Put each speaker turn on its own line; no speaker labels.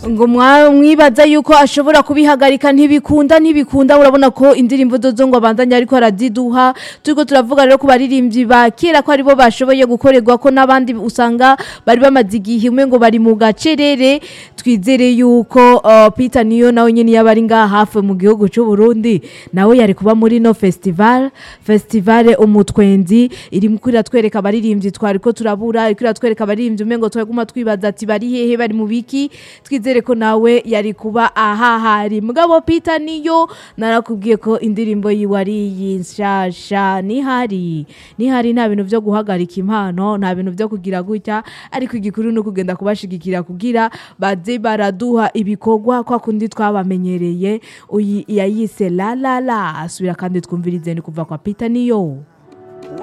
ngo mwa- mwibaza yuko ashobora kubihagarika ntibikunda ntibikunda urabona ko indirimbo zozo ngo abandanye ariko araziduha turiko turavuga rero ku baririmbyi ba kera ko aribo bashoboye gukorerwa ko n'abandi usanga bari bamaze igihe umwe ngo bari mu gacerere twizere yuko uh, Peter niyo nawe nyene yaba ari ngaha hafi mu gihugu c'u Burundi nawe yari kuba muri no festival festival umutwenzi iri mu iratwereka abaririmbyi twari ko turabura iriko iratwereka abaririmbyi umengo twaguma twibaza ati bari hehe bari mu biki twizere ko nawe yari kuba ahahari mugabo Peter niyo narakubwiye ko indirimbo yiwe ari iyi nshasha nihari nihari nta bintu vyo guhagarika impano nta bintu vyo kugira gutya ariko igikuru ni ukugenda kubashigikira kugira baze baraduha ibikorwa kwa kundi twabamenyereye uyi yayise la la la asubira kandi twumvirize ni kuva kwa Peter niyo